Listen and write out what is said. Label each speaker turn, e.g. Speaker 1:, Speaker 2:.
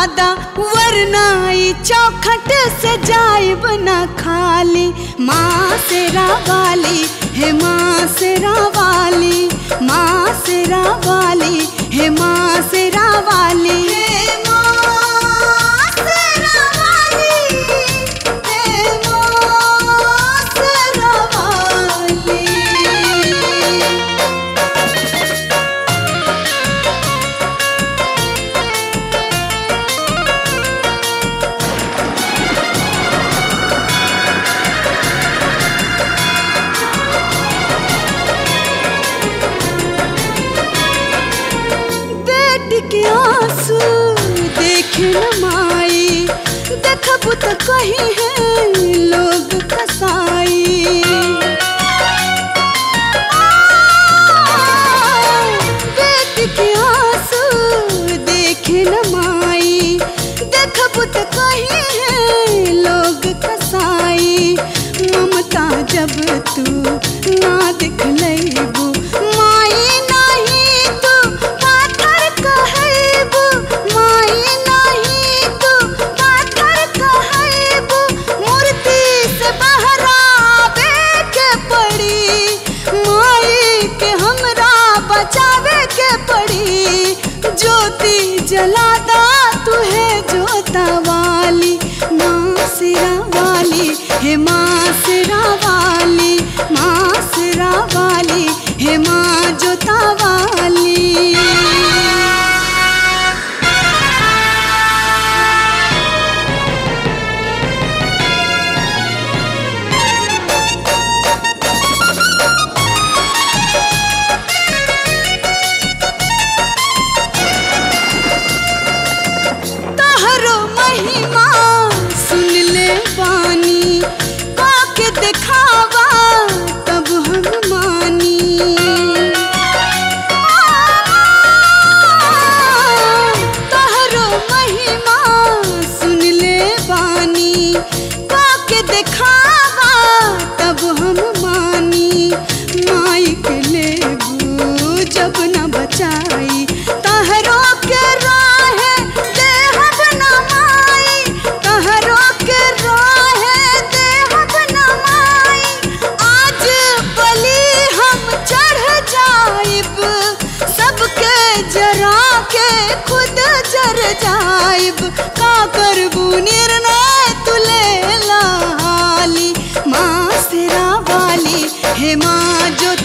Speaker 1: दा वरना ई चौखट से जाइब न खाली माँ से रावाली हे माँ से रावाली माँ से रावाली हे माँ से रावाली हे माँ से रावाली हे माँ से रावाली बेटी के आंसू देखे न माई देखब त कहीं है लोग कसाई बेटी के आंसू देखे न माई देखब त कहीं है लोग कसाई ममता जब तू ना दिख लेबू माई नहीं तू पाथर कहबू माई नहीं तू पाथर कहबू मूर्ति से बहरावे के पड़ी माई के हमरा बचावे के पड़ी ज्योति जलादा तुहे जोता वाली माँ सिरा वाली हे माँ सिरा वाली माँ सिरा वाली हे माँ जोता वाली तहरो महिमा सुन ले बानी काके दिखावा तब हम मानी तहरो महिमा सुन ले बानी काके दिखावा तब हम मानी माई के लेबू जब न बचाई तहरो के राहे देहब न माई तहरो के राहे देहब न माई आज बलि हम चढ़ जाइब सबके जरा के खुद जर जाइब का करबू निर्णय तुले लाली माँ सिरा वाली हे माँ जो